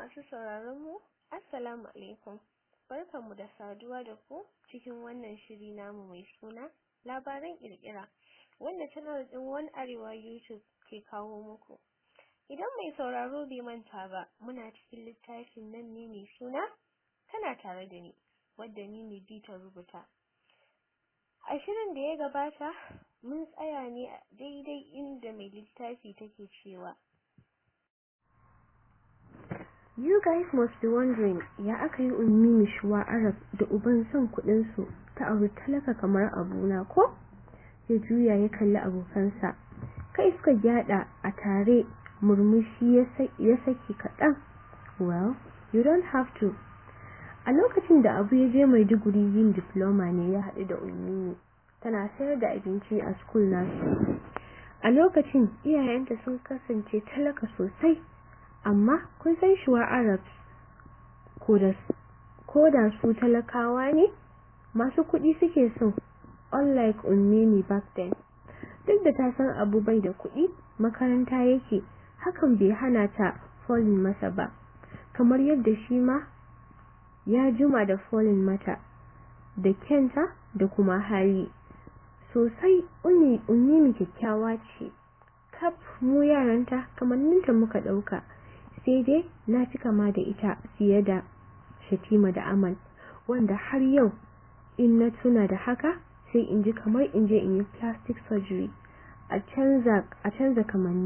Masu sauraron mu, Assalamu alaikum. Barkanmu da saduwa da ku cikin wannan shiri namu mai suna labaran kirkira wanda channel din One Arewa YouTube ke kawo muku. Idan mai sauraro bai manta ba, muna cikin littafin nan ne mai suna tana tare da ni, wadda ni ne bi ta rubuta. A shirin da ya gabata, mun tsaya ne a daidai inda mai littafi take cewa You guys must be wondering ya aka yi ummi mishuwa Arab da uban son kuɗinsu ta auri talaka kamar abuna ko? Ya juya ya kalli abokansa. Kai suka gyada a tare murmushi ya saki kaɗan. Well, you don't have to. A lokacin da abu ya je Maiduguri yin diploma ne ya haɗu da ummi tana sayar da abinci a school nasu. A lokacin iyayenta sun kasance talaka sosai. amma kun san shuwa arabs ko da su talakawa ne masu kuɗi suke so unlike ummini back then duk da ta san abu bai da kuɗi makaranta yake hakan bai hana ta falling masa ba kamar yadda shi ma ya juma da falling mata da kyanta da kuma hali sosai ummini kyakkyawa ce kaf mu yaranta kamanninta muka ɗauka sai dai na fi kama da ita fiye da shatima da amal wanda har yau in na tuna da haka sai in ji kamar in je in yi plastic surgery a canza a canza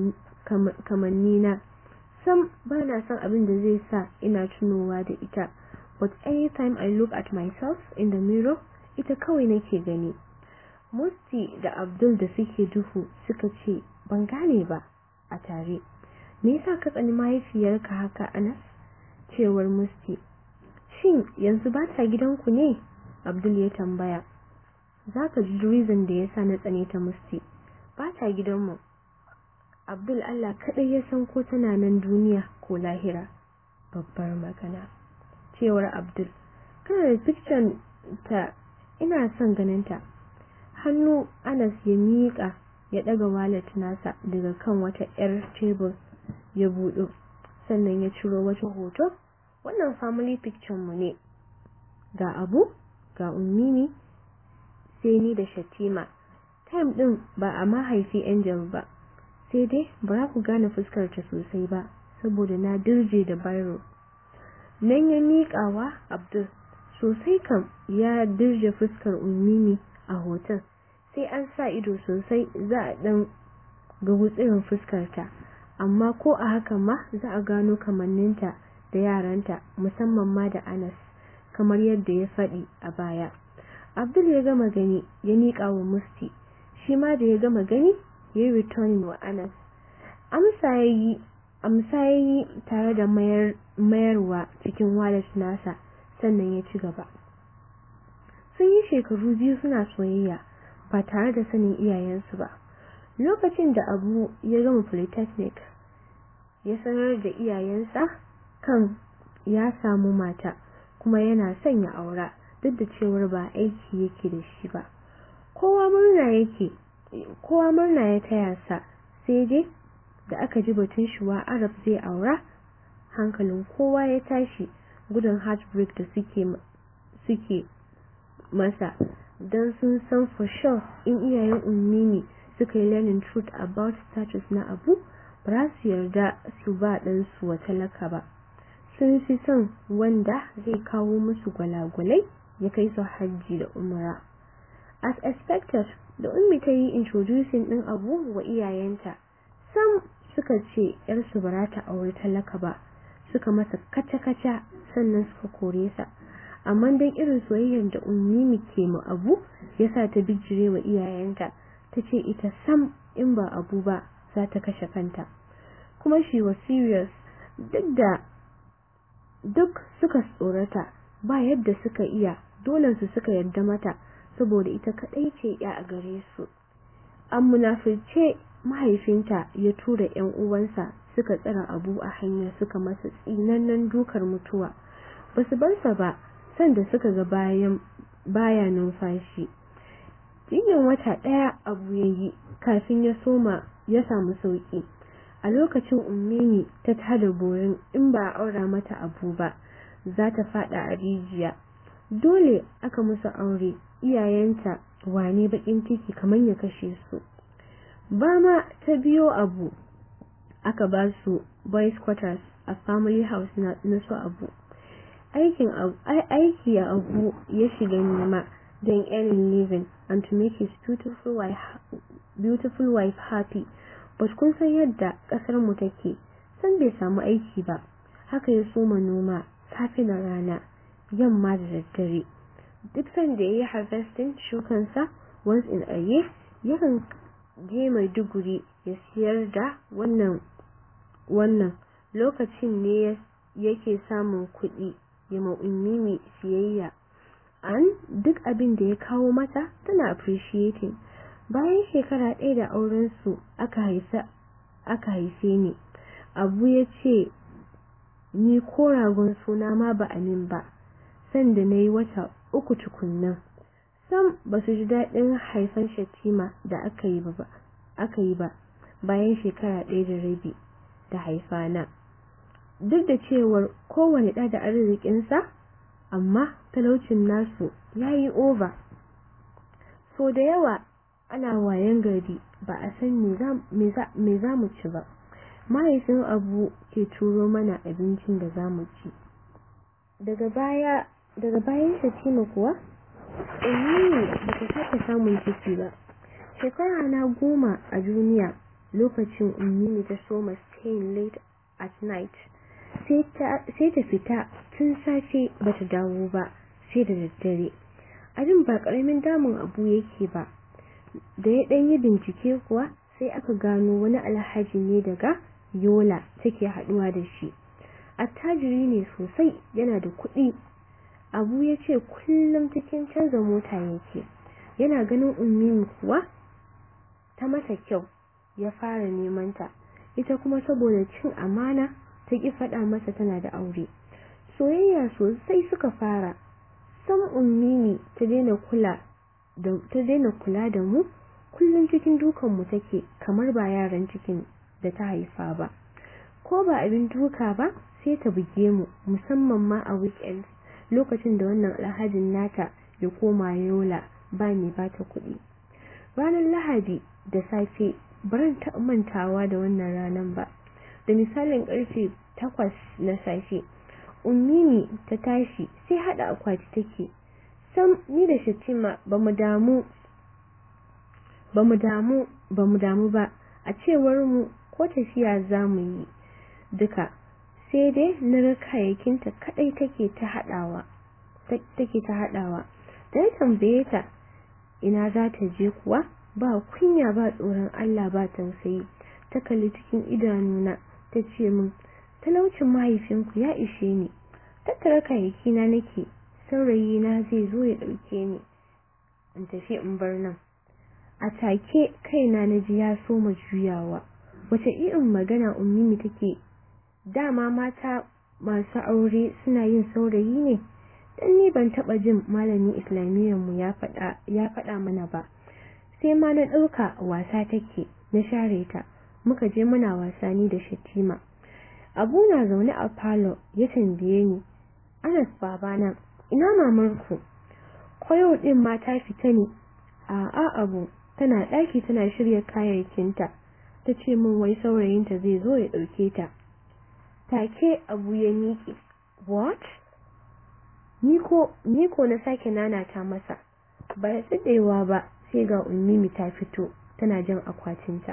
kamanni na sam ba na son abin da zai sa ina tunowa da ita but anytime I look at myself in the mirror ita kawai nake gani Musti da Abdul da suke duhu suka ce ban gane ba a tare me yasa ka tsani mahaifiyarka haka Anas cewar Musti shin yanzu ba ta gidanku ne Abdul ya tambaya zaka ji reason da yasa na tsane ta Musti ba ta gidanmu Abdul Allah kadai ya san ko tana nan duniya ko lahira babbar magana cewar Abdul kana da picture ta ina son ganin ta hannu Anas ya miƙa ya ɗaga wallet nasa daga kan wata 'yar tebur ya buɗo sannan ya ciro wata hoto wannan family picture mu ne ga abu ga ummini sai ni da shatima time din ba a mahaifi angel ba sai dai ba ku gane fuskar ta sosai ba saboda na dirje da biro nan ya miƙawa abdul sosai kam ya dirje fuskar ummini a hoton sai an sa ido sosai za a ɗan ga wutsirin fuskarta amma ko a haka ma za a gano kamanninta da yaranta musamman ma da Anas kamar yadda ya faɗi a baya Abdul ya gama gani ya miƙa wa Musti shi ma da ya gama gani ya yi returning wa Anas amsa yayi amsa yayi tare da mayar mayarwa cikin wallet nasa sannan ya ci gaba sun yi shekaru biyu suna soyayya ba tare da sanin iyayensu ba lokacin da abu ya gama polytechnic ya sanar da iyayensa kan ya samu mata kuma yana son ya aura duk da cewar ba aiki yake da shi ba kowa murna yake kowa murna ya taya sa sai dai da aka ji batun shuwa arab zai aura hankalin kowa ya tashi gudun heartbreak da suke suke masa don sun san for sure in iyayen ummi ne suka yi learning truth about status na abu ba su yarda su ba ɗansu wa talaka ba sun fi son wanda zai kawo musu gwalagwalai ya kai su hajji da umra as expected da ummi ta yi introducing ɗin abu wa iyayenta sam suka ce yarsu ba ta aure talaka ba suka masa kaca-kaca sannan suka kore sa amma dan irin soyayyar da ummi ke mu abu yasa ta bijire wa iyayenta ta ce ita sam in ba abu ba za ta kashe kanta kuma shi was serious duk da duk suka tsorata ba yadda suka iya dole su suka yarda mata saboda ita kadai ce ya a gare su an munafirce mahaifinta ya tura yan uwansa suka tsara abu a hanya suka masa tsinannen dukar mutuwa basu bar sa ba sanda suka ga bayan baya numfashi jinyar wata daya abu yayi kafin ya soma ya samu sauki a lokacin ummini ta tada borin in ba a aura mata abu ba za ta fada a rijiya dole aka musu aure iyayenta wane bakin ciki kamar ya kashe su ba ma ta biyo abu aka ba su boys quarters a family house na, na su abu aikin aiki a abu ya shiga nema don earning living and to make his beautiful wife, beautiful wife happy but kun san yadda kasar mu take san bai samu aiki ba haka ya soma noma safe da rana yamma da daddare duk sanda ya yi harvesting shukansa once in a year yakan je maiduguri ya siyar da wannan wannan lokacin ne yake samun kuɗi ya ma'ummimi siyayya an duk abin da ya kawo mata tana appreciating bayan shekara ɗaya da aurensu aka haifa aka haife ni abu ya ce ni ko ragon suna ma ba amin ba sanda na yi wata uku tukunnan sam ba su ji daɗin haifan shatima da aka yi ba aka yi ba bayan shekara ɗaya da rabi da haifana duk da cewar kowane ɗa da arzikinsa amma talaucin nasu ya yi over so da yawa ana wayan gari ba a san me za mu ci ba mahaifin abu ke turo mana abincin da za mu ci daga baya daga bayan shatima kuwa umini ba ta sake samun ciki ba shekara na goma a duniya lokacin umini ta soma staying late at night sai ta fita tun safe ba ta dawo ba sai da daddare abin ba karamin damun abu yake ba da ya ɗan yi bincike kuwa sai aka gano wani alhaji ne daga yola take haɗuwa da shi attajiri ne sosai yana da kuɗi abu ya ce kullum cikin canza mota yake yana ganin ummi kuwa ta masa kyau ya fara neman ta ita kuma saboda cin amana ta ki faɗa masa tana da aure soyayya sosai suka fara sam ummini ta daina kula da ta daina kula da mu kullum cikin dukan mu take kamar ba yaran cikin da ta haifa ba ko ba abin duka ba sai ta buge mu musamman ma a weekend lokacin da wannan alhajin nata ya koma yola ba mai bata kuɗi ranar lahadi da safe baran ta mantawa da wannan ranar ba da misalin karfe takwas na safe ummini ta tashi sai hada akwati take sam ni da shatima bamu damu bamu damu bamu damu ba a cewar mu ko tafiya zamu yi duka sai dai na ga kayayyakinta kadai take ta hadawa take ta hadawa da ya tambaye ta ina za ta je kuwa ba kunya ba tsoron Allah ba tausayi ta kalli cikin idanuna ta ce min talaucin mahaifinku ya ishe ni tattara kayayyakina nake saurayi na zai zo ya dauke ni in tafi in bar nan a take kaina na ji ya soma juyawa wace irin magana ummimi take dama mata masu aure suna yin saurayi ne dan ni ban taba jin malamin islamiyyar mu ya faɗa ya faɗa mana ba sai ma na ɗauka wasa take na share ta muka je muna wasa ni da shatima abu na zaune a falo ya tambaye ni anas babana ina mamarku ko yau din ma ta fita ne a'a abu tana ɗaki tana shirya kayayyakinta ta ce min wai saurayinta zai zo ya ɗauke ta take abu ya miƙe what niko niko na sake nanata masa ba da tsadewa ba sai ga ummimi ta fito tana jan akwatinta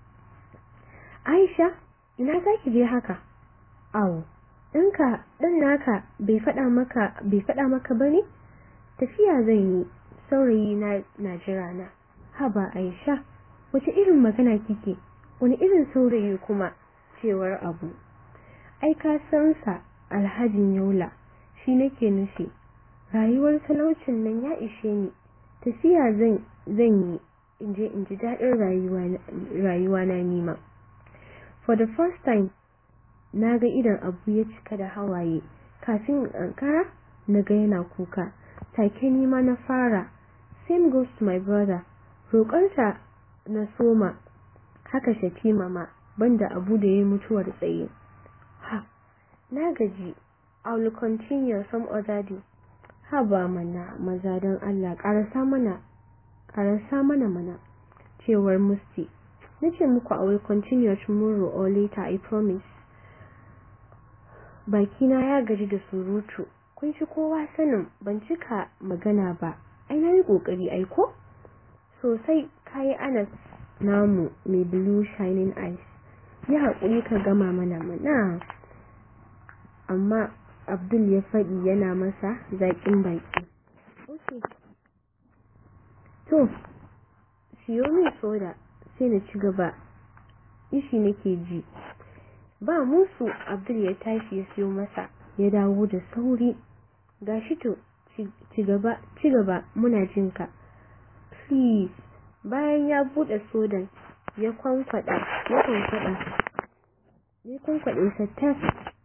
Aisha ina zaki je haka awo ɗanka ɗan naka bai faɗa maka bai faɗa maka bane tafiya zan yi saurayi na na jira na haba Aisha wace irin magana kike wani irin saurayi kuma cewar abu ai ka san sa alhajin yaula shi nake nufi rayuwar talaucin nan ya ishe ni tafiya zan zan yi in je in ji daɗin rayuwa rayuwa na nima for the first time na ga idan abu ya cika da hawaye kafin in ankara na ga yana kuka take nima na fara same goes to my brother roƙonsa na soma haka shatima ma banda abu da ya mutuwar tsaye ha na gaji I will continue some other day ha ba mana maza don Allah karasa mana karasa mana mana cewar musti nace muku I will continue tomorrow or later I promise bakina ya gaji da surutu kun ci kowa sanin ban cika magana ba ai nayi kokari aiko sosai kai anas namu mai blue shining eyes yi haƙuri ka gama mana mana amma abdul ya faɗi yana masa zaƙin baki okay. to siyo min soda sai na ci gaba ishi nake ji ba musu abdul ya tashi ya siyo masa ya dawo da sauri gashi to ci gaba ci gaba muna jinka please bayan ya bude sodan ya kwankwada ya kwankwada ya kwankwade sa tas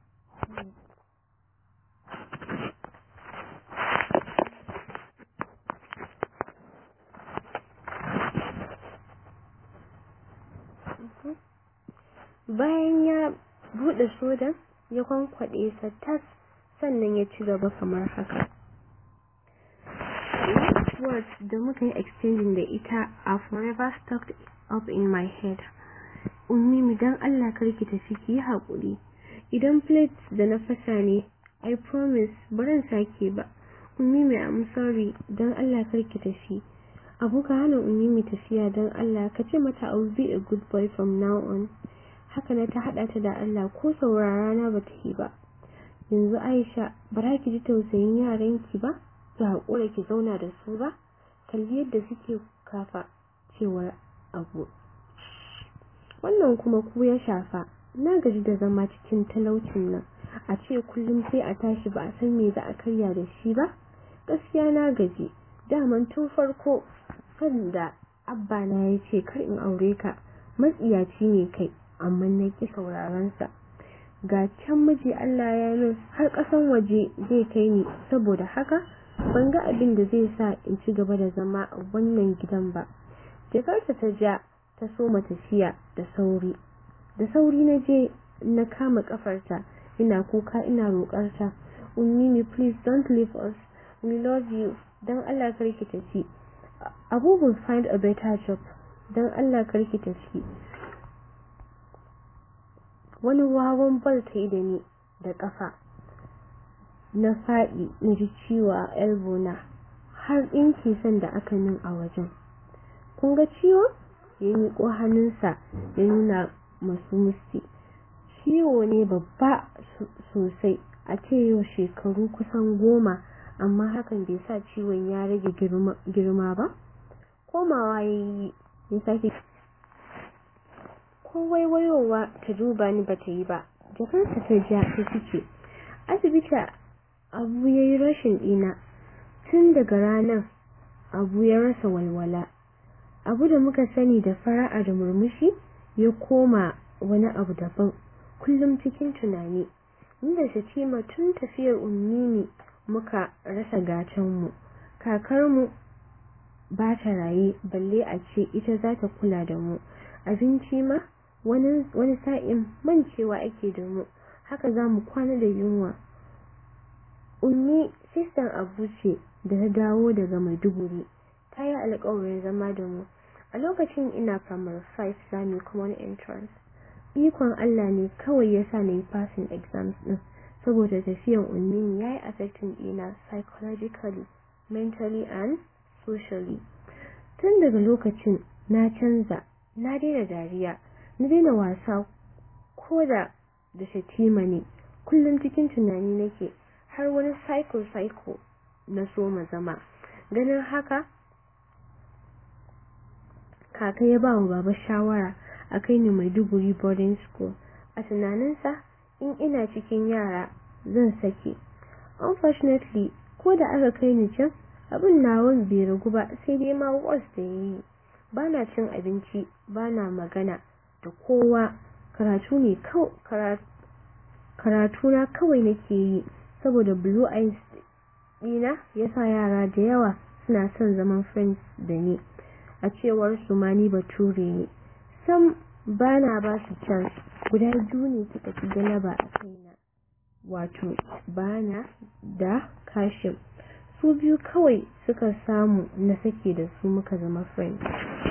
bayan ya bude sodan ya kwankwade sa tas sannan ya ci gaba kamar haka words da muka yi exchanging da ita are forever stuck up in my head ummi dan Allah karki tafi ki yi haƙuri idan plates da na fasa ne I promise baran sake ba ummi mai I'm sorry dan Allah karki tafi abu ka hana ummi tafiya dan Allah ka ce mata I will be a good boy from now on haka na ta hada ta da Allah ko saurara na bata yi ba yanzu Aisha bara ki ji tausayin yaranki ba ki haƙura ki zauna da su ba kalli yadda suke kafa cewar abu wannan kuma ku ya shafa na gaji da zama cikin talaucin nan a ce kullum sai a tashi ba a san me za a karya da shi ba gaskiya na gaji daman tun farko kan da abba na ya ce kar in aure ka matsiyaci ne kai amma na ki sauraron sa ga can miji Allah ya min har ƙasan waje zai kai ni saboda haka ban ga abin da zai sa in ci gaba da zama a wannan gidan ba jakarta ta ja ta soma tafiya da sauri da sauri na je na kama kafarta ina kuka ina roƙarta ummimi please don't leave us we love you dan Allah karki tafi abu will find a better job dan Allah karki tafi wani wawan bal ta yi da ni da kafa na faɗi na ji ciwo a elbow na har ɗinki san da aka min a wajen kun ga ciwo ya miƙo hannunsa ya nuna masu musti ciwo ne babba sosai a ce yau shekaru kusan goma amma hakan bai sa ciwon ya rage girma ba komawa ya yi ya sake ko waiwayowa ta duba ni ba ta yi ba jakarta ta ja ta fice asibiti abu ya yi rashin ɗina tun daga ranar abu ya rasa walwala abu da muka sani da fara'a da murmushi ya koma wani abu daban kullum cikin tunani inda shatima tun tafiyar ummini muka rasa gatanmu kakarmu ba ta raye balle a ce ita za ta kula da mu abinci ma wani sa'in mancewa ake da mu haka za mu kwana da yunwa ummi sistan abu ce da ta dawo daga maiduguri ta yi alkawarin zama da mu a lokacin ina primary 5 sami common entrance ikon Allah ne kawai ya sa na yi passing exams din saboda tafiyan ummi ya yi affecting ɗina psychologically mentally and socially tun daga lokacin na canza na daina dariya na daina wasa ko da da shatima ne kullum cikin tunani nake har wani cycle cycle na so ma zama ganin haka kaka ya ba wa baba shawara a kai ni maiduguri boarding school a tunaninsa in ina cikin yara zan sake unfortunately ko da aka kai ni can abin nawan bai ragu ba sai dai ma was da yayi bana cin abinci bana magana da kowa karatu ne karatu na kawai nake yi saboda blue eyes dina yasa yara da yawa suna son zaman friends da ni a cewar su ma ni bature ne sam bana ba su chance guda biyu ne suka ci galaba a kaina wato bana da kashim su biyu kawai suka samu na sake da su muka zama friends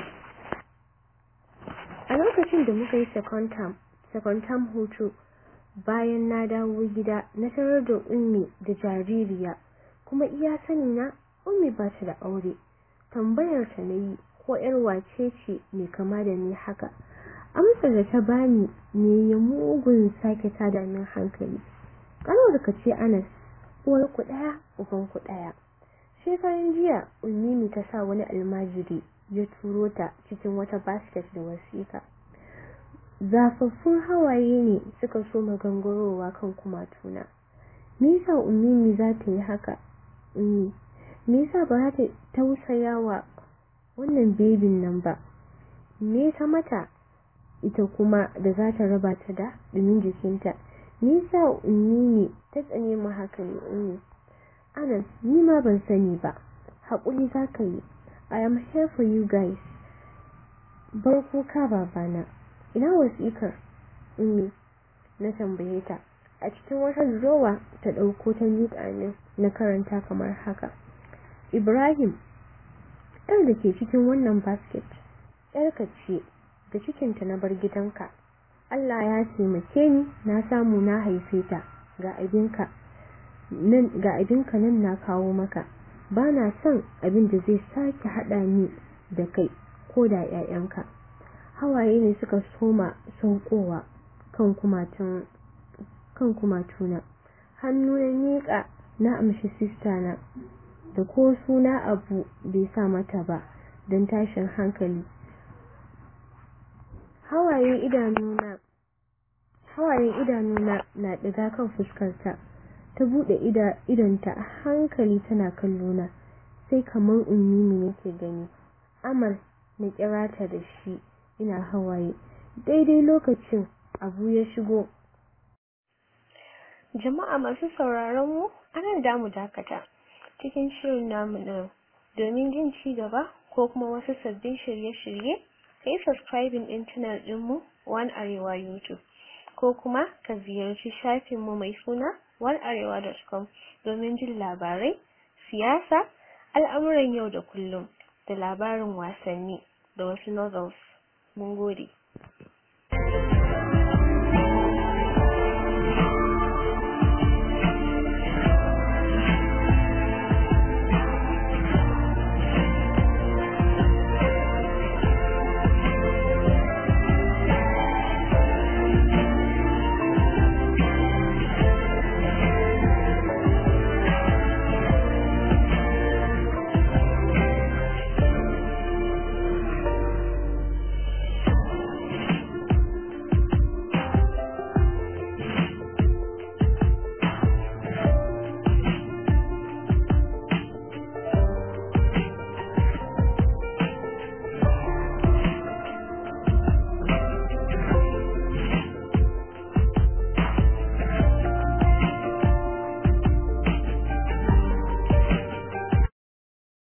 a lokacin da muka yi second term second term hutu bayan na dawo gida na tarar da ummi da jaririya kuma iya sani na ummi ba ta da aure tambayar ta nayi ko yar wace ce mai kama da ni haka amsar da ta bani ne ya mugun sake tada min hankali kalmar ka ce Anas uwar ku daya uban ku daya shekaran jiya ummi ta sa wani almajiri ya turo ta cikin wata basket da wasiƙa zafaffun hawaye ne suka so magangarowa kan kumatuna me yasa ummi za ta yi haka ummi me yasa ba za ta tausaya wa wannan bebin nan ba me ta mata ita kuma da za ta raba ta da dumin jikinta me yasa ummi ta tsane mu haka ne ummi Anas ni ma ban sani ba haƙuri za ka yi I am here for you guys bar kuka babana ina wasiƙar ummi na tambaye ta a cikin wata drawer ta ɗauko ta miƙa min na karanta kamar haka Ibrahim ɗan da ke cikin wannan basket ‘yarka ce da cikinta na bar gidanka Allah ya taimake ni na samu na haife ta ga abinka nan ga abinka nan na kawo maka ba na son abin da zai sake haɗa ni da kai ko da ‘ya'yanka hawaye ne suka soma saukowa kan kumatun kan kumatuna hannu na miƙa na amshi sista na da ko suna abu bai sa mata ba don tashin hankali hawayen idanuna hawayen idanuna na ɗiga kan fuskarta ta buɗe idonta a hankali tana kallona sai kamar ummi nake gani amal na kira ta da shi ina hawaye daidai lokacin abu ya shigo jama'a masu sauraron mu anan damu dakata cikin shirin namu na domin jin ci gaba ko kuma wasu sabbin shirye-shirye kai subscribing din channel dinmu One Arewa YouTube ko kuma ka ziyarci shafinmu mai suna onearewa.com domin jin labarai, siyasa, al'amuran yau da kullum da labarin wasanni da wasu novels. Mun gode.